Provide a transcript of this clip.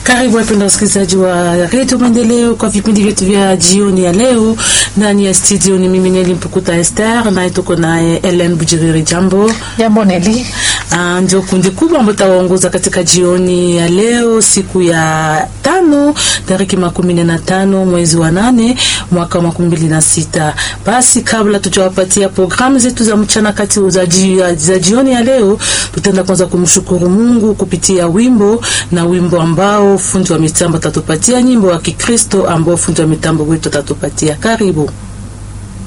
Karibu wapenda wasikilizaji wa redio Maendeleo kwa vipindi vyetu vya jioni ya leo. Ndani ya studio ni mimi Neli Mpukuta Esther, naye tuko naye Ellen Bujiriri. Jambo jambo Neli. Ah, ndio kundi kubwa ambao tawaongoza katika jioni ya leo, siku ya tano tariki makumi nne na tano mwezi wa nane mwaka wa makumi mbili na sita. Basi kabla tujawapatia programu zetu za mchana kati za, ji, za jioni ya leo, tutaenda kwanza kumshukuru Mungu kupitia wimbo na wimbo ambao fundi wa mitambo atatupatia nyimbo wa Kikristo ambao fundi wa mitambo wetu atatupatia. Karibu.